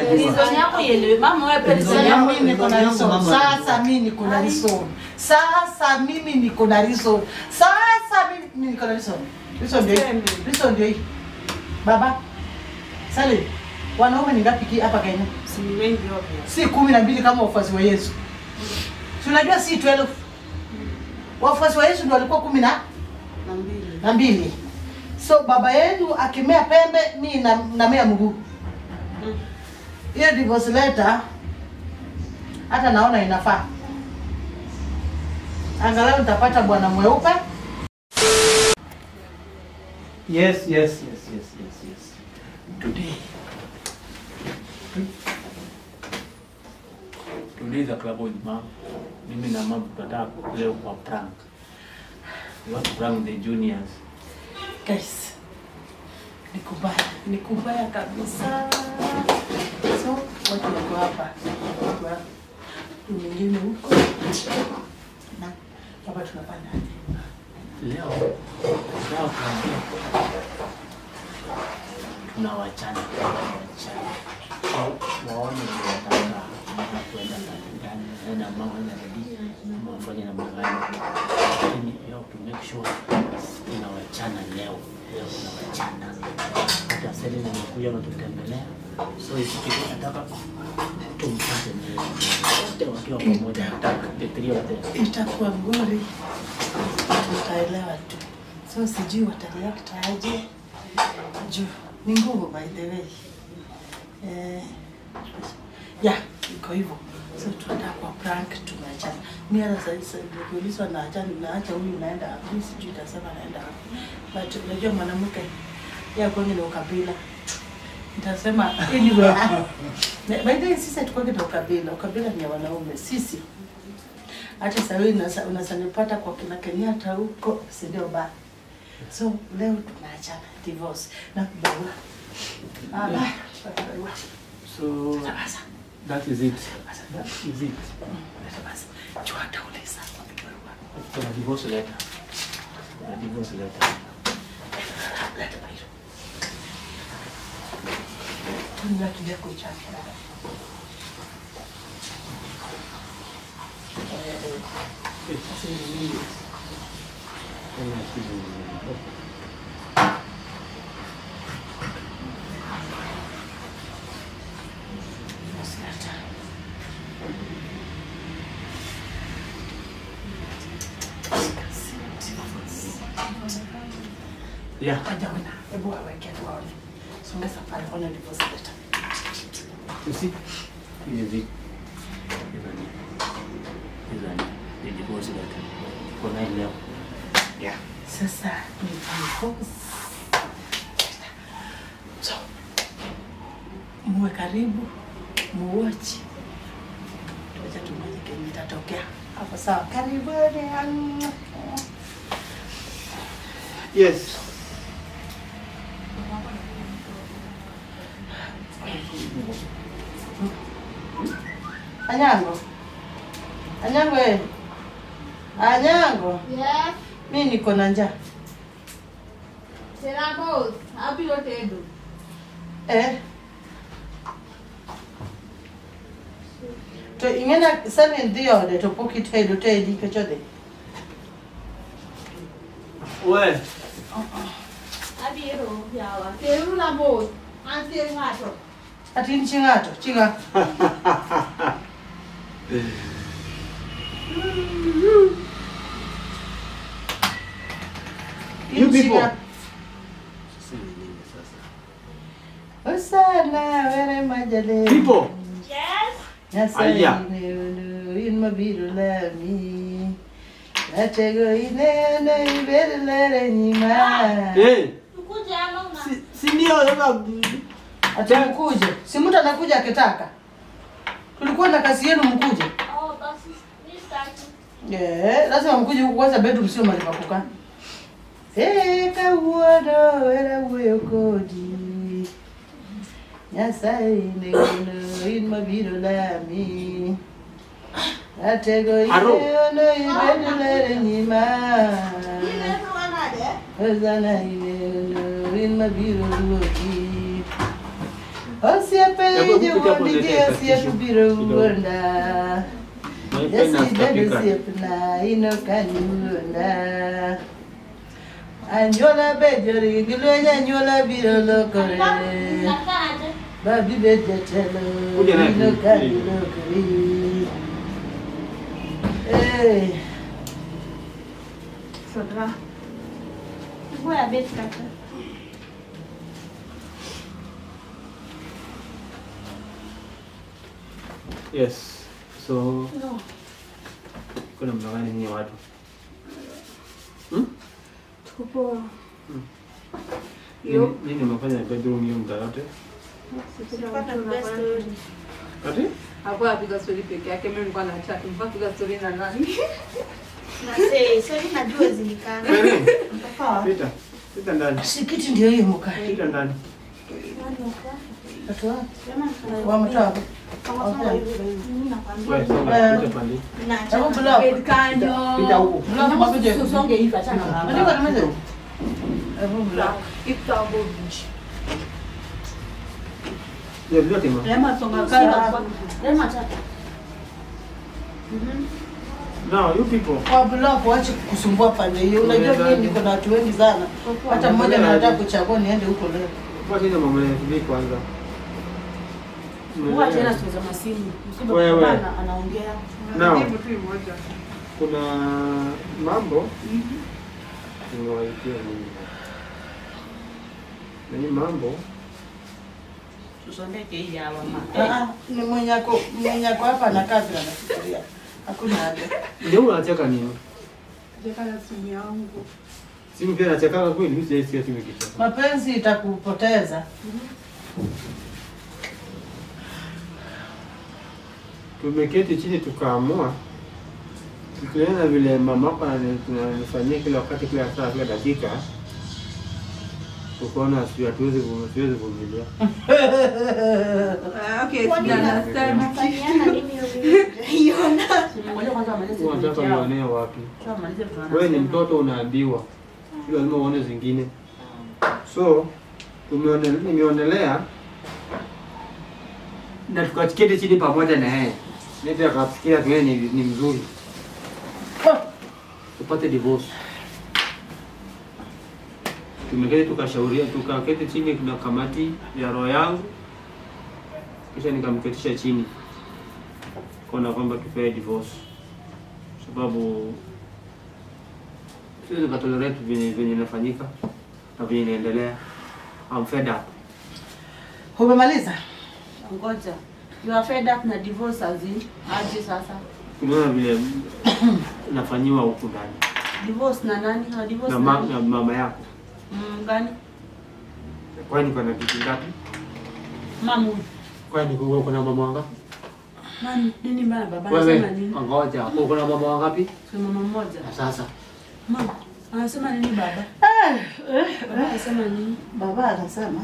Reason yako ielewe. Mama wewe pia reason Sasa yako. mimi niko na Yangu reason. mama. Sasa mimi niko na reason. Sasa mimi niko na reason. Sasa mimi mimi niko na reason. Reason ndio hii. Reason ndio hii. Baba. Sale. Wanaume ni ngapi ki- hapa Kenya? Si wengi obvious. Si kumi na mbili kama wafuasi wa Yesu. Si unajua si 12. Wafuasi wa Yesu ndio walikuwa kumi na Na mbili. na mbili. So baba yenu akimea pembe, mimi na namea mguu. Hiyo divorce letter hata naona inafaa. Angalau nitapata bwana mweupe. Yes, yes, yes, yes, yes, yes. Today. Today is a club with mom. Mimi na mom tunataka leo kwa prank. We want to prank the juniors. Guys, ni kubaya, ni kubaya kabisa. So watu wako hapa, watu wa mwingine huko na hapa tunafanya aje? Leo leo tunaambia tunawachana tunawachana. Au waone ndio wataka mama kwenda ndani na mama anarudi mama afanye na magani. Lakini leo to make sure tunawachana leo. Leo tunawachana. Hata sasa nimekuja na tutembelea. So ikiwa nataka tumpate leo. Wote wakiwa pamoja nataka the three of them. Itakuwa ngori, tutaelewa tu. So sijui watareact aje juu ni ngumu by the way. Eh, ya iko hivyo. So tunaenda kwa prank, tumeachana. Mimi hata sasa sasa nikiulizwa na acha naacha huyu naenda wapi? Mimi sijui nitasema naenda wapi. But unajua mwanamke ya kwanza ni ukabila. Nitasema anyway. By the way sisi hatukwagi na ukabila. Ukabila ni ya wanaume. Sisi hata sasa wewe unasa- unasanipata kwa kina Kenyatta huko, si ndio ba? So leo tunaachana divorce na barua. Ah, barua. So Sasa that is it. That is it. basi basi. Jua atauliza kwa barua. Kuna divorce letter. Kuna divorce letter. Leta barua. Tunia kile kuchapa. Yeah. Kaja wena, hebu aweke tuone. Songeza pale ona divorce letter. You see? This is it. Isn't it? Isn't it? The divorce letter. Kuna hii leo. Yeah. Sasa ni divorce. So, muwe karibu, muwachi. Tuacha tumaje kenye itatokea. Hapo sawa. Karibuni. Yes. Anyango. Anyango eh. Anyango. Yes, Mimi niko na njaa. será both. Abiro tedo. Eh. To ingena seven dhi ode to pok itedo tedi kechode. Well, Abiro yawa. Teru na both. Antie ng'ato. Ati in chi ng'ato, chi ng'a? You In chi people. ng'a? Osana were majale. people. Yes. Nyasaye Aya. ineno in mabiro lami. Natego ineno ibed lere nyima. Hey. Tukuje ama una. Si, si ndio sasa Ati mkuje. Si mtu anakuja akitaka. Tulikuwa na kazi yenu mkuje. Oh, basi ni staki. Eh, lazima mkuje huku kwanza bedroom sio mahali pa kukaa. Eh, kawuono era wuoyo kodi. Nyasaye ineno in mabiro lami. Atego Aro. ineno ibed lere nyima. Ile tuwa nade. Ozana ineno in mabiro ruoki. Osiepelije Hebu kuja hapo uondige niletee osiepibiro kidogo. uonda. My pen has Yasibedo katika. osiepna inokani uonda. Anyuola bejori gilwenyo anyuola biro lokore. Nakaaje? Babi bet jatelo Kuja naye. inokani lokore. Eh, Soda. Ngoja bet kata. Yes. So No. kuna mnagani nyinyi watu? Hmm? Tuko poa. Nini nini umefanya bedroom hiyo muda yote? Tunapata best story. Ati? Hakuwa apiga story peke yake, mimi nilikuwa na chat. Nilikuwa napiga story na nani? Na say, sorry najua zilikana. Nani? sawa. Pita. Pita ndani. Sikiti ndio hiyo muka. Pita ndani. Watu wa- wametoa hapo. Wewe songa Eh. pita pande. Hebu block. Bed kanyo. Pita huko. Block mabuje. Usonge hivi achana na Unajua hapa. kama hizo? Hebu block. Kitambo beach. Ndio vyote ma. Rema songa kando. Rema acha. Now you people. Kwa block waache kusumbua pande hiyo. Unajua mimi niko na watu wengi sana. Hata mmoja anataka kuchagua niende huko leo. Kwa nini mama ni kwanza? Huwa tena tuweza masimu. Msiba Wewe. kupana anaongea. Now. Jibu tu moja. kuna mambo nimewaitia mimi na hii mambo Tusondeke hii ya mama. Ah, ni mwenyako mwenyako hapa anakaa vile anafikiria. Hakuna haja. ndio unacheka nini Jeka na simu yangu. simu pia nachekaka kweli mimi sijaisikia simu kicheka Mapenzi itakupoteza. tumeketi chini tukaamua tukiona vile mamako ananifanyia kila wakati kila saa kila dakika tukaona si- hatuwezi vu- siwezi vumilia Ah, okay, Kwani sija na- understand. Unafanyiana nini hiyo? Ngoja kwanza amalize unataka project yao. uonee wapi Sasa amalize vitu wewe ni wanasema. mtoto unaambiwa si lazima uone zingine so tumeone- nimeonelea na tukaketi chini pamoja na yeye nete akafikiria tuwe ni, ni mzuri tupate divorce tumeketi tukashauria tukaketi chini na kamati ya roho yangu kisha nikamketisha chini kuona kwamba tupewe divorce sababu siwezi nikatolerate venye venye inafanyika na venye inaendelea I'm fed up. Umemaliza? Ngoja. You are fed up na divorce as in aje sasa? Unaona vile nafanyiwa huku ndani Divorce na nani? Na divorce na, na ma, nani? na mama yako. Mm, gani? Kwani kuna kitu ngapi? Mamu. Kwani kuna kuna mama wangapi? Nani? Nini mbaya baba Wewe anasema nini? ngoja, kuna mama wangapi? Kwa mama mmoja. Na sasa Mama, anasema nini baba? Baba anasema nini? Baba anasema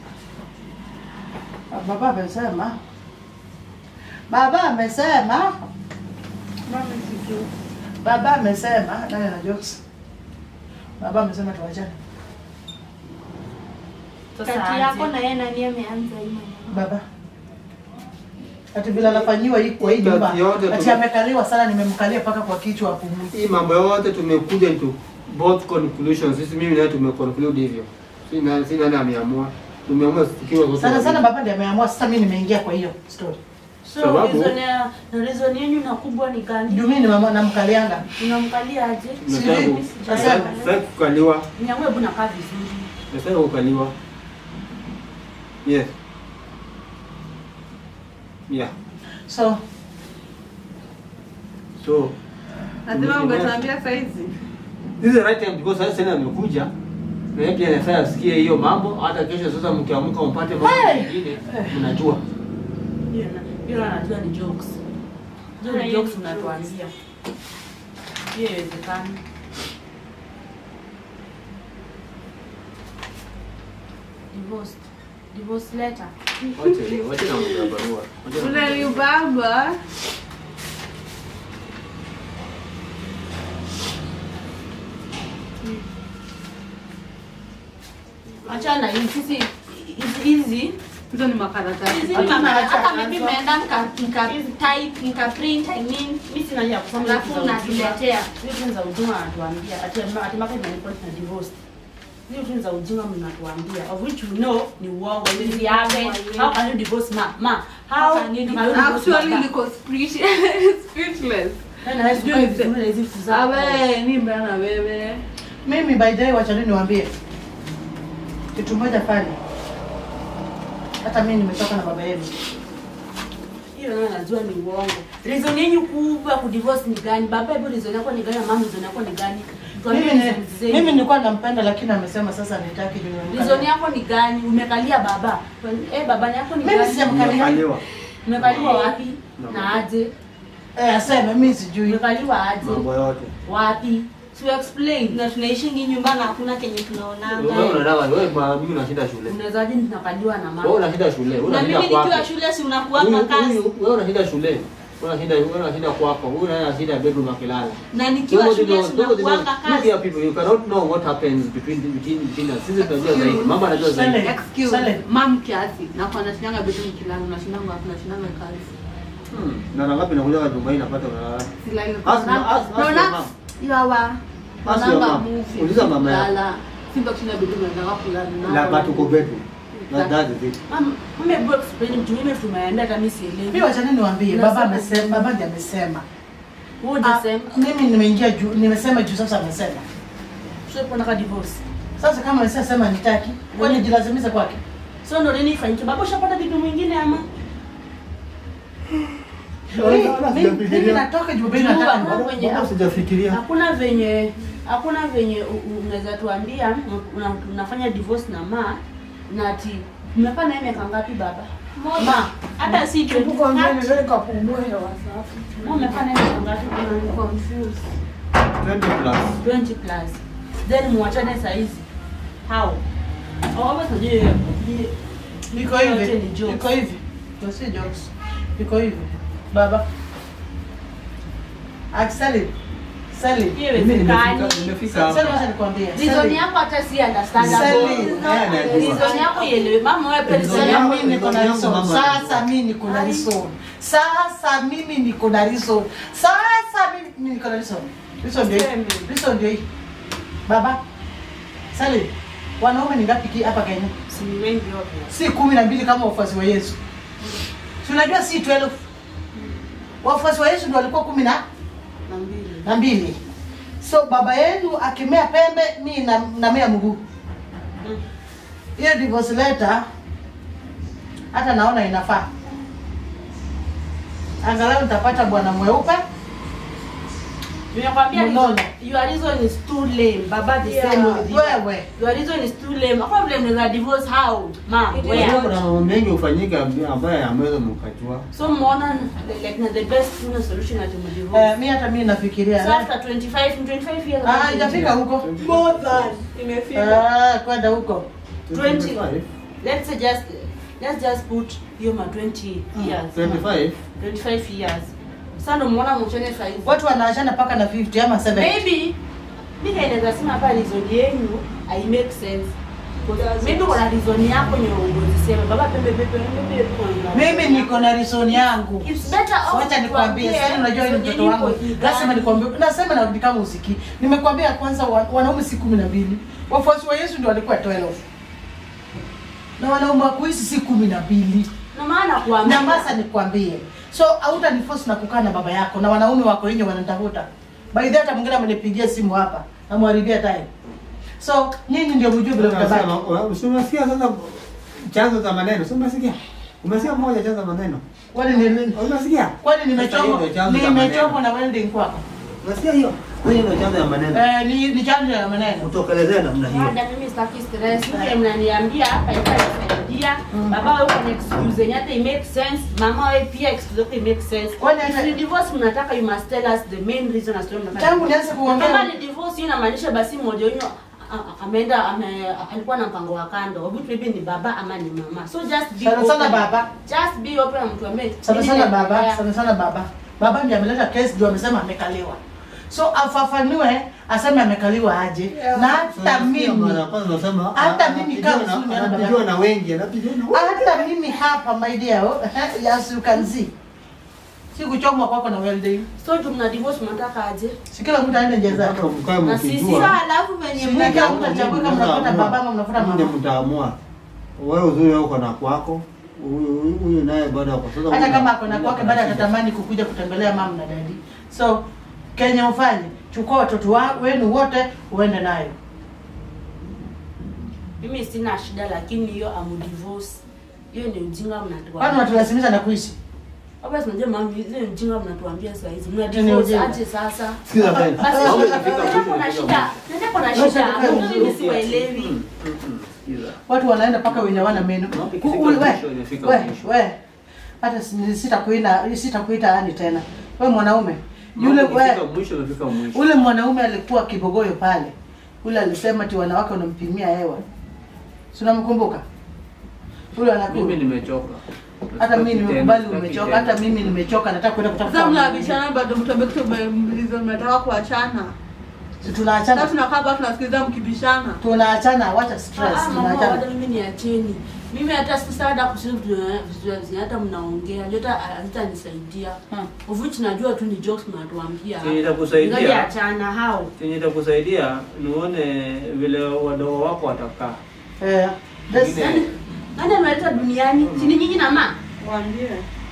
Baba amesema Baba amesema Mama sijui. Baba amesema nani na jokes? Baba amesema tuachane. Sasa Kati yako aje? na yeye nani ameanza hii maneno? Baba ati bila anafanyiwa hii kwa hii nyumba Kati yote ati tume- amekaliwa sana, nimemkalia mpaka kwa kichwa apumui. hii mambo yote tumekuja into both conclusions. Sisi mimi naye tumeconclude hivyo. Si nani si nani ameamua. Tumeamua tukiwa wote. Sana sana wawili. baba ndiye ameamua, sasa mimi nimeingia kwa hiyo story. So Sababu- reason ya na reason yenu na kubwa ni gani? Juu mimi nimemwa- namkalianga. Unamkalia aje? Nataka Sijui. ku- Sasa- nataka kukaliwa. Nyangwe buna kaa vizuri. Nataka kukaliwa. Yes. Yeah. So So Lazima ungetuambia saizi. This is the right time because sasa tena amekuja na yeye pia anafaa asikie hiyo mambo. Hata kesho sasa mkiamka mpate mambo Hey! mengine, mnajua. Hiyo na hiyo anajua ni jokes. Hiyo ni jokes unatuambia. Hiyo haiwezekani. Divorce. Divorce letter. Wacha hiyo, wacha na mambo ya barua. Wacha na mambo ya- Unanibamba. Achana hii sisi hizi hizi Hizo ni makaratasi. Hizi Hatuna mama, haja hata ya mimi answer. nimeenda nika nika type nika print I mean Mimi sina haja ya kusoma alafu vitu za ujinga. unatuletea. Hizo za ujinga anatuambia ati ati mpaka imeandikwa na divorce. Hizo vitu za ujinga mnatuambia of which we know ni uongo. Hizi happen. How can you divorce ma? Ma, how How can you can you divorce Actually baba? niko speech- speechless. Na wewe sijui vizuri na hizi vitu zako. Awe, ni mbaya na wewe. Mimi by the way, wacha tu niwaambie kitu moja pale. Hata mimi nimetoka na baba yenu. Hiyo nayo najua ni uongo. Reason yenu kubwa ya kudivorce ni gani? Baba hebu reason yako ni gani? na Mama reason yako ni gani? Tuambie Mimi ni- reasons zenu. mimi nilikuwa nampenda lakini amesema sasa nitaki juu. Reason yako ni gani? Umekalia baba. Eh, baba yako ni Mimi gani? sijamkalia. Umekaliwa. Umekaliwa wapi? Na aje? Eh, aseme mimi sijui. Umekaliwa aje? Mambo yote. Wapi? To explain. Na tunaishi ngi nyumba na hakuna kenye Wewe tunaonanga. unadawa, wewe ma- mimi unashinda shule. Unawezaje tunakaliwa na Wewe mama? unashinda shule. Wewe Na unashinda mimi kwako. nikiwa shule si unakuwa Huyu- kwa kazi. huyu- Wewe unashinda shule. Wewe unashinda wewe unashinda kwako. Huyu naye anashinda bedroom akilala. Na nikiwa Nobody shule knows- si nobody unakuwa knows. kwa Look kazi. here people, you cannot know what happens between between between us. Sisi tunajua zaidi. Mama anajua zaidi. Sale. Excuse, Sale. mam kiasi. Na kwa nashindanga bedroom kilala, unashindanga wapi? Unashindanga kazi. Hmm. Na na ngapi nakuja kwa Dubai napata unalala. Silali. Ask- ask- ask your Naona mom. yawa. Ask your Naonanga mom. movie. Uliza mama yako. Kulala. Simba kushinda bedroom nataka kulala. La but uko bedroom. That that is it. Mama, mama hebu explain mtu mimi tumeenda hata mimi sielewi. Mimi wacha nini niwaambie, baba amesema, baba ndiye amesema. Wewe Ah, unasema Mimi nimeingia juu, nimesema juu sasa amesema. sio kuna divorce. Sasa kama amesema nitaki, kwani jilazimisha kwake? So ndo nini ifanyike? Baba ushapata bibi mwingine ama? Mimi- mimi- Mimi natoka juu baba nataka Jua, ni- kwenye- Bado sijafikiria. Hakuna venye hakuna venye u- u- unaweza tuambia una, unafanya divorce na ma na ati mmekaa naye miaka ngapi baba? Ma, Hata si tu. ma umekaa naye miaka ngapi? I'm confused. 20 plus. 20 plus. Then muachane saa hizi. How? Au basi ndio Iko Yote hivi, ni jokes. iko hivi. Ndio si jokes. Iko hivi. Baba. Akisali. Sali. hiyo Mimi iwezekani. nimefika nimefika Sali hapa. wacha nikwambie. Reason Sali. yako hata si understandable. Sali. Reason yako ielewe. Mama wewe pia Reason reason yangu yako mimi niko na Reason yangu reason. mama. Sasa mimi niko na reason. Sasa mimi niko na reason. Sasa mimi mimi niko na reason. Reason ndio hii. Seme. Reason ndio hii. Baba. Sali. Wanaume ni ngapi ki- hapa Kenya? si ni wengi wote. si kumi na mbili kama wafuasi wa Yesu. Si unajua si 12. Wafuasi wa Yesu ndio walikuwa kumi na Na mbili. na mbili. So baba yenu akimea pembe, mi na namea mguu. Mm. Hiyo divorce letter hata naona inafaa. Angalau nitapata bwana mweupe. Nimekwambia Mnono. reason- your reason is too lame. Baba the Yeah, same with you. wewe. Your reason is too lame. Hakuna vile mnaweza divorce how? Mom, It is where? Unajua kuna mambo mengi hufanyika ambayo hamwezi mkajua. So mmeona like na the best you solution at Eh, mdivorce. mi hata mi nafikiria. So after 25 25 years. Ah, haijafika huko. More than. Imefika. Ah, kwenda huko. 20. 25. Let's say just let's just put hiyo ma 20 years. 25. 25 years. Sasa ndo muona mchone saa hizi. Watu wanaachana mpaka na 50 ama 70. Maybe mimi naweza sema hapa reason yenu I make sense. Maybe kuna reason yako yenye unazisema baba pembe pembe pembe. Mimi niko na reason yangu. It's better off Wacha nikwambie, tuambie sasa unajua ni reason mtoto yenu wangu. iko ni Lazima gani. nikwambie, nasema na kama usikii. Nimekwambia kwanza wa- wanaume si kumi na mbili. Wafuasi wa Yesu ndio walikuwa 12. Na wanaume wa kuishi si kumi na mbili. Na maana kuambia Na basa nikwambie. So hautaniforce na kukaa na baba yako na wanaume wako nje wananitafuta. By the way, hata mwingine amenipigia simu hapa. Namharibia time. So nyinyi ndio mjue vile mtabaki. Unasema, si unasikia sasa chanzo cha maneno. Si umesikia? Umesikia moja chanzo cha maneno. Kwani ni Unasikia? kwani nimechomwa Sasa hiyo ndio chanzo cha nimechomwa maneno. na welding kwako? Unasikia hiyo? Hiyo ndio chanzo ya maneno. Eh, ni ni chanzo ya maneno. Utokelezee namna hiyo. Dada, mimi sitaki stress. Mimi mnaniambia hapa itasaidia. Mm. Baba wewe kuna excuse yenye hata it make sense. Mama wewe pia excuse yako it make sense. Kwani hata- If you divorce mnataka you must tell us the main reason as to mnataka. Tangu nianze kuongea- Kama ni divorce hiyo inamaanisha basi mmoja wenu a- a- ameenda ame, alikuwa na mpango wa kando. Which maybe ni baba ama ni mama. So just be Sana sana open. baba. Just be open na mtu ambaye Sana sana baba, sana sana baba. Baba ndiye ameleta case ndio amesema amekaliwa. so afafanue aseme amekaliwa aje na hata mimi Mara kwanza unasema Hata ah, mimi anapigiwa kama na- suni, anapigiwa na wengi, anapigiwa na wengi. hata mimi hapa my dear oh, as you can see si kuchomwa kwako na welding so juu mna divorce mnataka aje si kila mtu aende njia zake Mpaka mkae Na sisi mkijua. Sasa alafu venye Si na kila mtu achague kama unafuata Mtaamua. babama unafuata Nyinyi mama mtaamua. Wewe uzuri uko na kwako, huyu huyu- huyu naye bado ako sasa. hata huyu- kama ako na huyu kwake ako bado na shida. atatamani kukuja kutembelea mama na dadi so kenya ufanye chukua watoto wa- wenu wote uende nayo mimi sina shida lakini hiyo amu divorce hiyo ni ujinga kwani mnatuambia unatulazimisha na kuishi hapa tunajua mami ile ni ujinga mnatuambia saa hizi mna Ni divorce ujinga. aje sasa Sikiza tena. basi Mambo nenda ikifika mwisho, kuna ikifika shida nenda kuna shida Mbona mimi siwaelewi Mm, mm, mm. Sikiza. watu wanaenda mpaka wenye wana meno Mambo Ku- ikifika ule- we, mwisho, imefika we, mwisho. we. hata si- sitakuita sitakuita ani tena we mwanaume yule Mambo we, ikifika mwisho, imefika mwisho. ule mwanaume alikuwa kibogoyo pale ule alisema ti wanawake wanampimia hewa si unamkumbuka ule Mimi anakuwa nimechoka. hata mimi Sitaki nimekubali tena, umechoka sitaki hata mimi nimechoka nataka kwenda Sasa kutafuta mnabishana bado mtobe kutumelizo mnataka kuachana. Si Sasa tunaachana tunakaa hapa tunasikiliza mkibishana. tunaachana wacha stress Ah, mama hata tunaachana mimi niacheni mimi hata sasa hata kusema vitu vitu zenye hata mnaongea ndio hata hazitanisaidia Hmm. of which najua tu ni jokes mnatuambia Chenye itakusaidia. Ngoja achana hao Chenye itakusaidia nione vile wadogo wako watakaa. eh this- Wengine- nani ameleta duniani si ni nyinyi na ma Waambie.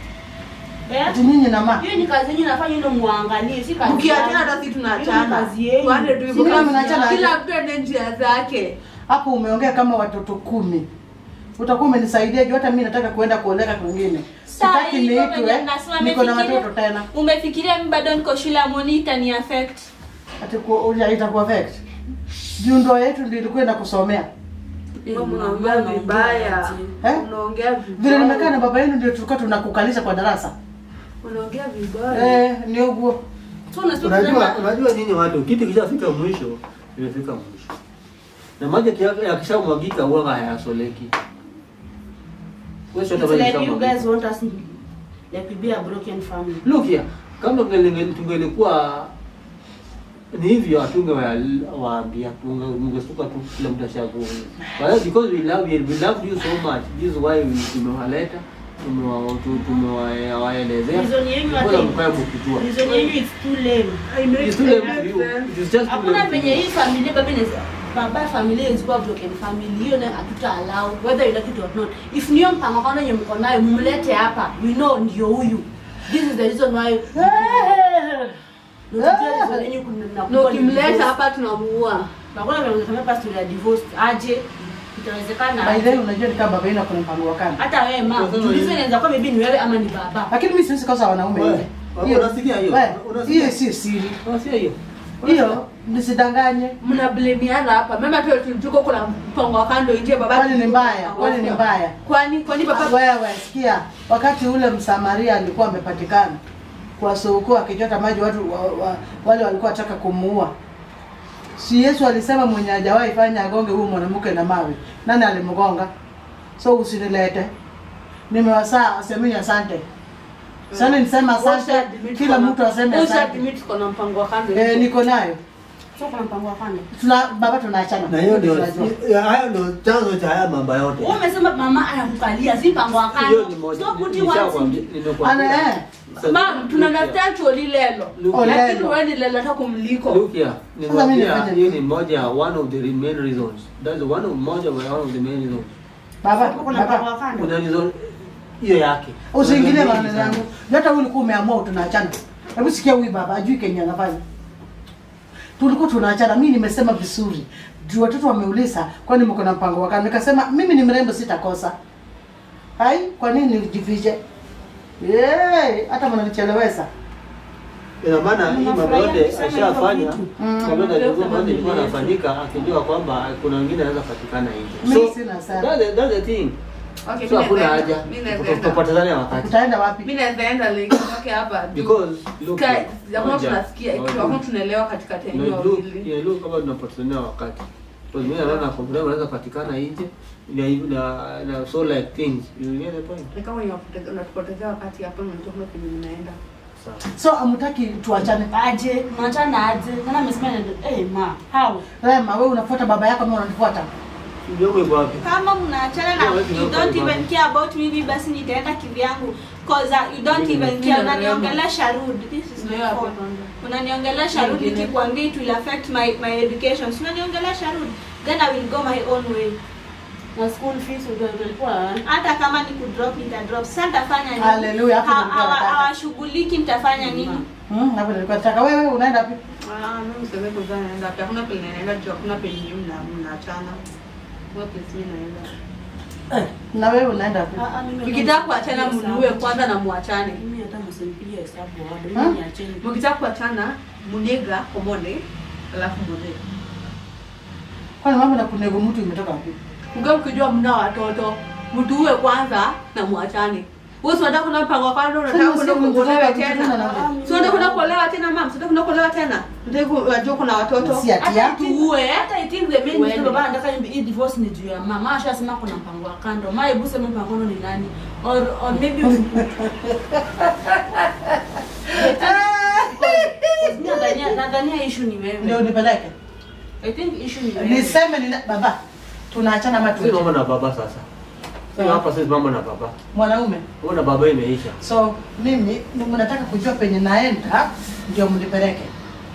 eh ati nyinyi na ma hiyo ni kazi yenyu nafanya ndio muangalie si kazi Mkiachana yangu. hata sisi Hiyo ni tunaachana. kazi yenu. Tuende tu Si hivyo. kama mnaachana aje? Kila mtu ende njia zake. hapo umeongea kama watoto kumi utakuwa umenisaidia juu hata mimi nataka kuenda kuoleka kwingine Sawa, sitaki hivyo niitwe venye mnasema niko na mmefikiria- watoto tena umefikiria mi bado niko shule amoni itani affect ati ku- itakuwa affect juu ndoa yetu ndio ilikuwa inakusomea Eh, Wewe mama, Mnaongea mnaongea vibaya. aje? Eh? Unaongea vile nimekaa na vibaya. baba yenu ndio tulikuwa tunakukalisha kwa darasa Unaongea vibaya. eh ni uguo So unasema Unajua, kusema- unajua nini watu, kitu kishafika mwisho, imefika mwisho. Na maji yakia- yakishamwagika huwa hayasoleki. Wewe sio It's maji like you yakishamwagika. guys want us like we be a broken family Look here, kama tungelinge- tungelikuwa ni hivyo hatunge waambia tungestuka tu kila mtu ashakuwa Kwa hiyo because we love you, we love you so much this is why we tumewaleta tumewa- tu- tumewaelezea Reason yenu Bora hata- mkae mkijua reason yenu is too lame I make It's too late sense. to you. It is just too hakuna late to venye you. hii familia baba inaweza baba familia izikuwa broken family hiyo nayo hatuta allow whether you like it or not if niyo mpango kama yenye mko nayo mumlete hapa we know ndio huyu this is the reason why Ndio tujue reason yenyu kuna- na Na kuwa ni ukimleta divorce. hapa tunamuua. hakuna venye unasema hapa story ya divorce aje itawezekana by the way unajua ni kama baba yenu akona mpango wa kando hata wewe ma tulizo inaweza kuwa maybe ni wewe ama ni baba lakini mimi siwezi kosa wanaume Wewe, hivi wewe Hiyo- unasikia hiyo? wewe, Unasikia? hiyo sio siri Unasikia hiyo? hiyo nisidanganye Mnablamiana hapa. Mama tu tuko kuna mpango wa kando nje baba. kwani ni mbaya kwani ni mbaya Kwani kwani baba wewe sikia wakati ule msamaria alikuwa amepatikana kwa soko akichota maji watu wa, wa, wale walikuwa wataka kumuua si yesu alisema mwenye hajawahi fanya agonge huyu mwanamke na mawe nani alimgonga so usinilete nimewasaa semeni asante sana nisema asante kila mtu aseme asante Ushaadmit tuko na mpango wa kando. eh, niko nayo so kuna mpango wa kando tuna baba tunaachana Na hiyo ndio Tunajua. ya- hayo ndio chanzo cha haya mambo yote. wewe umesema mama anakukalia si mpango wa Hiyo kando ni moja. stop putting nishakwambia- words in nimekwambia. Ana, eh. Sasa, Mam, tuna look here. understand tu lilelo. Look here. Lakini wewe ni lelo hata kumliko. Look here, Sasa mimi nimekwambia nifanye hiyo nini? ni moja one of the main reasons. That's one of moja one of the main reasons. baba kuna mpango baba wa kando Kuna reason hiyo yake. usiingilie Kuna maneno mingi yangu sana. Juu hata wewe ulikuwa umeamua tunaachana hebu sikia huyu baba ajui kenye anafanya tulikuwa tunaachana mimi nimesema vizuri juu watoto wameuliza kwani mko na mpango wa kando nikasema mimi ni mrembo sitakosa hai kwa nini nijifiche Yey, hata mnanichelewesha Ina maana hii mambo Unafurahia yote kusema hivyo ashafanya vitu. Mm. kabla ya Ndio mambo kama ilikuwa vile. inafanyika akijua kwamba kuna wengine anaweza patikana nje. Mimi So sina sana. that's the, that's the thing. Okay, So mimi hakuna naweza haja enda. Mimi naweza enda. tutapotezana wakati. utaenda wapi Mimi naweza enda like okay hapa. Because look Sky, here, jamaa moja, tunasikia, moja. jamaa tunaelewa katikati ya Na eneo look, hili. yeah, look kama tunapotezania wakati. Because mimi naona problem anaweza patikana nje. Na na na so like things. You get the point? Ni kama unapoteza- unatupotezea wakati hapa na unatoka kwenye mnaenda. sawa. So amtaki tuachane. aje mnachana aje nana amesema ndio eh ma how Rema, wewe unafuata baba yako ama unanifuata? Mjomba yuko wapi? kama mnaachana na Yeah, you wewe don't kama even care about me basi nitaenda kivyangu cause uh, you don't Mimi even ndio care Rema. unaniongelesha rude this is my Ndio hapo phone kwanza. unaniongelesha rude Nyingine. nikikwambia it will affect my my education so unaniongelesha rude then I will go my own way na school fees ndio ilikuwa hata kama ni kudrop nitadrop sasa nitafanya nini Hallelujah, hapo Ha- nilikuwa hawa- nataka. hawashughuliki nitafanya nini Hmm, hapo nilikuwa nataka wewe unaenda wapi? Ah, mimi sasa kuzaa naenda pia. Hakuna penye naenda juu, hakuna penye mna mnaachana. Hakuna place mimi naenda. Eh, na wewe unaenda wapi? Ah, ah, mimi Mkitaka hata kuachana msipigie mniue hesabu. kwanza na muachane. mimi hata msinipigie hesabu bado Huh? mimi niacheni Mkitaka kuachana muniga komone alafu mune. Kwani mambo na kunego mtu imetoka wapi? Mkiwa mkijua mna watoto, mtuue kwanza na muachane. Wewe si unataka kuna mpango wa kando unataka Sasa kwenda sisi kuolewa tunataka tena. kujituna Si unataka kwenda kuolewa tena mama, si unataka kwenda kuolewa tena. Unataka unajua kuna watoto. Si ati hata yako. tuue hata it is the main Uende. reason baba anataka hii divorce ni juu ya mama ashasema kuna mpango wa kando mama hebu sema mpango ni nani or or maybe Because nadhania nadhania issue ni Ndio wewe nipeleke. i think issue ni wewe Niseme ni baba. Tunaachana ama Si mama tuachane? na baba sasa. Sasa hapa sisi mama na baba. Mwanaume. Mama na baba imeisha. So mimi ni- mnataka kujua penye naenda ndio mnipeleke.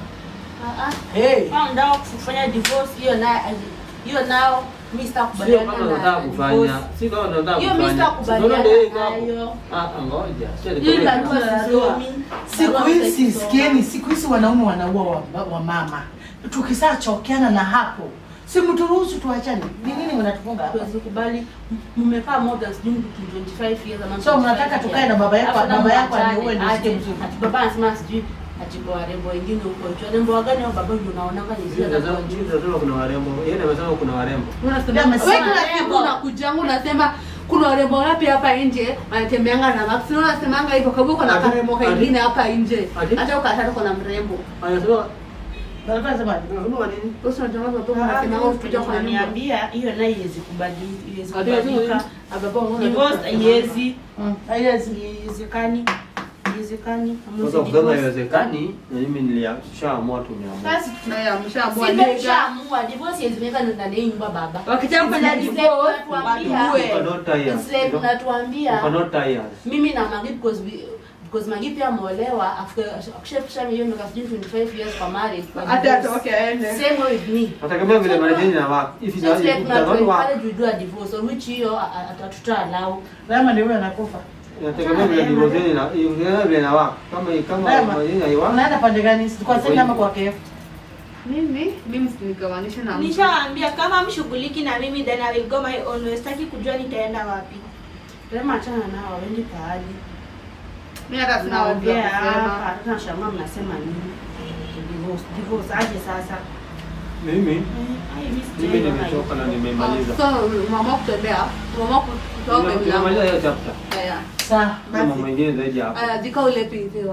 ah ah Hey. kama ndio kufanya divorce hiyo na hiyo nao mimi Sio sitakubaliana kama unataka na kufanya. divorce. Si kama unataka Hiyo mimi kufanya. sitakubaliana Unaona ndio iko hapo. nayo. Ah, ah, ngoja. Sio Hiyo ndio. barua sisomi. Siku Barua hizi sisomi. sikieni, siku hizi wanaume wanaua wa, wa mama. Tukisaa chokeana na hapo, si mturuhusu tuachane. Ni nini mnatufunga hapa? Hatuwezi kubali mmekaa more than sijui mtu 25 years ama So, mnataka tukae na baba yako- Alafu baba yako mwachane, aniue ndio aje. usikie mzuri. Ati baba anasema sijui ati kwa warembo wengine huko juu. Warembo wagani hao baba ndio unaonanga ni zile za Unasema kwa juu. unasema kuna warembo. Yeye amesema kuna warembo. Unasema Amesema wewe kila warembo. siku unakujanga unasema kuna warembo wapi hapa nje wanatembeanga na Max. Na unasemanga hivyo kwa hivyo kuna Ati- karembo kengine hapa nje. Ati- Hata ukataka kuna mrembo. Anasema Nalikuwa nasema unasema nini? Wewe unajua kwa Ah, unasemanga mimi ukija kwa nyumba. unaniambia hiyo nayo iwezi kubadili iwezi Ati- ati- kubadilika. Ababa unaona Divorce haiwezi mm, haiwezi. haiwezekani. Haiwezekani. Sasa kusema haiwezekani na mimi nilishaamua tu niamua. Sasa Haya mshaamua nega. Simeshaamua divorce haiwezekana ndani ya hii nyumba baba. Wakitaka kufanya It's like divorce, unatuambia- watuue. You cannot tie us. It's like You unatuambia cannot tie us. mimi na Magi because we because Magi pia ameolewa after akishafikisha hiyo miaka sijui 25 years kwa marriage kwa Hata divorce. atoke aende. Same way with me. Atakamia vile marejeni na work. If it Just like doesn't work, encourage we do a divorce or which hiyo atatuta allow. Rema ni wewe anakufa. inategemea vile divorce yenu ina- inategemea vile na work. Kama kama Rema, marejeni haiwa. unaenda pande gani? Kwa sasa ama kwa KF? Mimi mimi sinigawanisha na mtu. nishawaambia kama mshughuliki na mimi then I will go my own way sitaki kujua nitaenda wapi Rema achana nao waende pahali. Mimi hata sina wajua Tunaongea hapa, kusema. hata nashangaa mnasema nini? Divorce, divorce aje sasa? Mimi Ai, mimi mimi sijaelewa nimechoka na hiyo. nimemaliza. So mama kutembea, mama kutoka Nime- mlango. Nimemaliza hiyo chapter. Haya. Sawa. Kuna mambo mengine zaidi hapo. Haya, dika ule piziwa.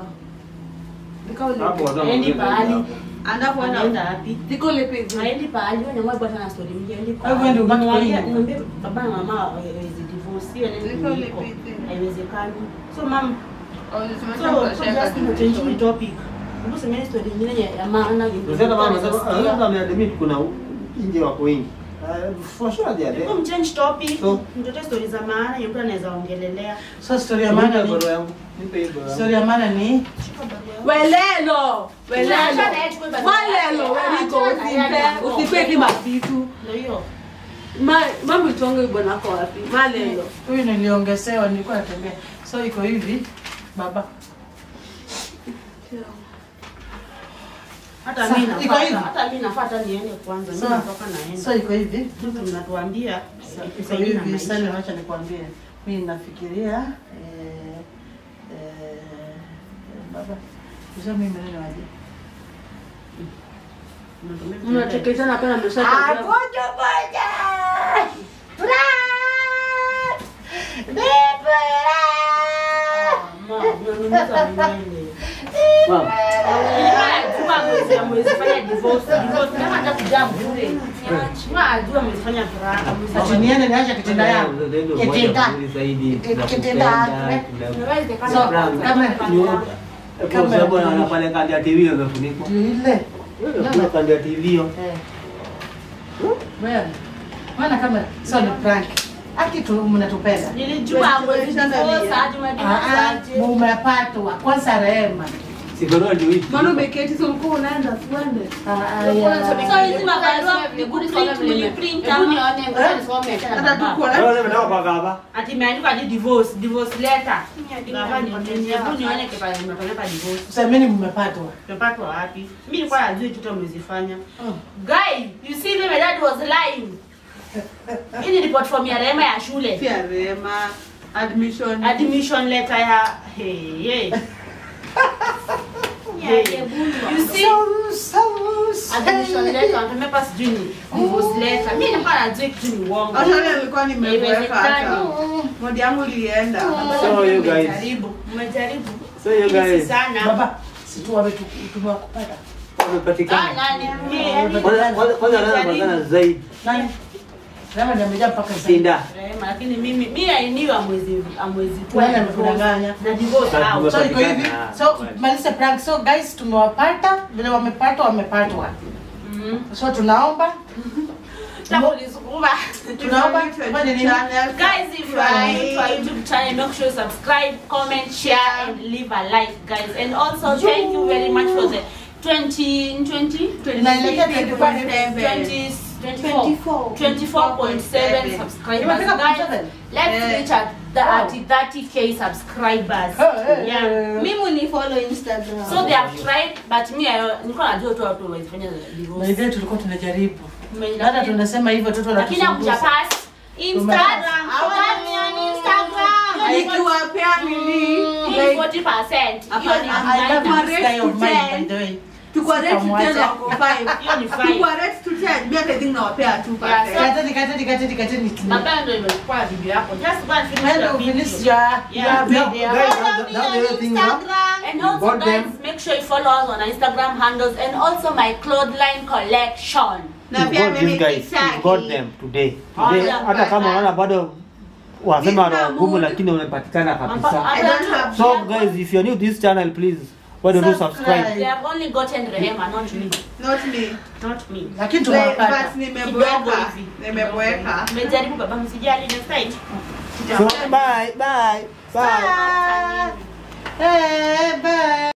Dika ule. Hapo watu Haendi wanaongea zaidi pahali. hapo. Anapoenda Anaenda wapi? Dika ule piziwa. Haendi pahali, wewe nyamwa bwana na story mingi, haendi Kwa hivyo ndio ubaki kwa Nimwambia- hii. nimwambia baba na mama hawezi divorce, hiyo neno Niko iko. lipiti. Haiwezekani. So mam, Oh, so nisimamisha so kushaka just to change the topic. Hebu semeni story nyingine ya- ya maana yenye Unasema mama mtaweza sasa sikia. anaweza ameadmit kuna nje wako wengi. Uh, For sure they are there. Hebu mchange topic. So- Mtoto story za maana yenye mtu anaweza ongelelea. So story ya Nipe maana hiyo ni barua yangu. Nipe hiyo barua yangu. story ya maana ni Welelo. Welelo. Acha na yeye chukue barua Walelo, yake. weliko Acha na yeye usipe, hapo. usipe kima vitu. Ndio hiyo. Ma, mami tonge bwana kwa wapi? Malelo. huyu niliongezewa, nilikuwa natembea. So iko hivi baba. Hata Sa- mimi iko nafuata. hivi. Hata mimi nafuata niende kwanza. Mimi So, natoka naenda. so iko hivi. Mtu mnatuambia Iko itusaidie na hivi, maisha. sasa acha nikwambie. Mimi nafikiria eh, eh, baba. Sasa mimi neno aje? Mnachekeshana pena mshaka. Agoja boja. Brat! Mama, Ati niende niache kitenda yangu. ndio moja Kitenda. mzuri zaidi. Kitenda. Tunakupenda, tuna- So, kama Kwa sababu na pale kando ya TV imefunikwa. Ile. Ile kando ya TV hiyo. Eh. Wewe. Maana kama sio ni prank. Aki tu mnatupenda. Nilijua mwezi divorce hadi Ah, ah, umedivorce. mumepatwa kwanza Rehema. Sigoro ndio hii. Maana umeketi so ulikuwa unaenda tuende. Ah, ah, ya. So hizi mabarua ni kuprint, mliprint Hebu ama? nione, ngoja nisome tena Hata baba. tuko Wewe unataka kwa gaba? Ati imeandikwa hadi divorce, divorce letter. Baba nione, hebu nione kipale nimepeleka divorce. Semeni mmepatwa. Tumepatwa wapi? Mimi nilikuwa najua kitu umezifanya. Mm. Guys, you see me my dad was lying. Hii ni report form ya Rehema ya shule. Pia Rema admission. Admission letter ya hey, hey. You see? Admission letter wamepapa sijui ni divorce letter. Mimi nilikuwa najua kitu ni uongo. Hata leo nilikuwa nimeweka hata. Haiwezekani. Modi yangu ilienda. So you guys. Mmejaribu, mmejaribu. So you Lakini si guys. sana. Baba, si tu wametu- tumewakupata. Ah, Wamepatikana. nani? Mimi, yani, Kwanza kwanza kwanza nani anapatikana zaidi? Nani? Rehema ndiye amejaa mpaka sasa. Sinda. Rehema, lakini mimi mimi I knew amwezi amwezi Nani amekudanganya? na divorce Sasa out. So iko hivi. Ah, So kweli. maliza prank. So guys tumewapata, vile wamepatwa wamepatwa. Mhm. So tunaomba Tangu nilisukuma. tunaomba fanye nini? Guys, if you are new to our YouTube channel, make sure you subscribe, comment, share, and leave a like, guys. And also, thank you very much for the 20, 20, Inaelekea 25. 20, 24, 24.7 subscribers. Imefika Guys, 27? let's Eh. reach at the at 30k subscribers. Eh, eh, Yeah. eh. Mimi ni follow Instagram. So they have tried, but me, I- nilikuwa najua tu watu wamefanya Na divorce. hivyo tulikuwa tunajaribu. Ume- Hata tunasema hivyo watoto lakini hakuja wanatusumbua. pass. Instagram. Follow me on Instagram. Nikiwapea nini? Hii ni 40%. Hiyo ni I love minor. this guy of mine, by the way. Tuko rate to Sitamwacha. 10 wako 5. Hiyo ni fine. Tuko rate to 10. Mimi hata think nawapea 2%. Yeah, so- Kateni, kateni, kateni, kateni. Baba ndio imechukua video yako. Just go and finish When your you video. finish your Yeah. your video. Guys, that- that's the other thing, huh? And You also got guys, them? make sure you follow us on our Instagram handles and also my clothesline collection. Na You pia got mimi these guys. kisaki. You got them today. Oh, Today yeah. hata kama unaona bado wasema Nina wana ngumu mood. lakini umepatikana kabisa. I don't have So guys, if you're new to this channel, please why don't you subscribe? They have only gotten Rehema, not me. not me. Not me. Lakini But, tumewapata. but nimeboeka. Kidogo hivi. Nimeboeka. Mmejaribu baba, msijali next time. So bye bye bye. Bye. Eh, bye.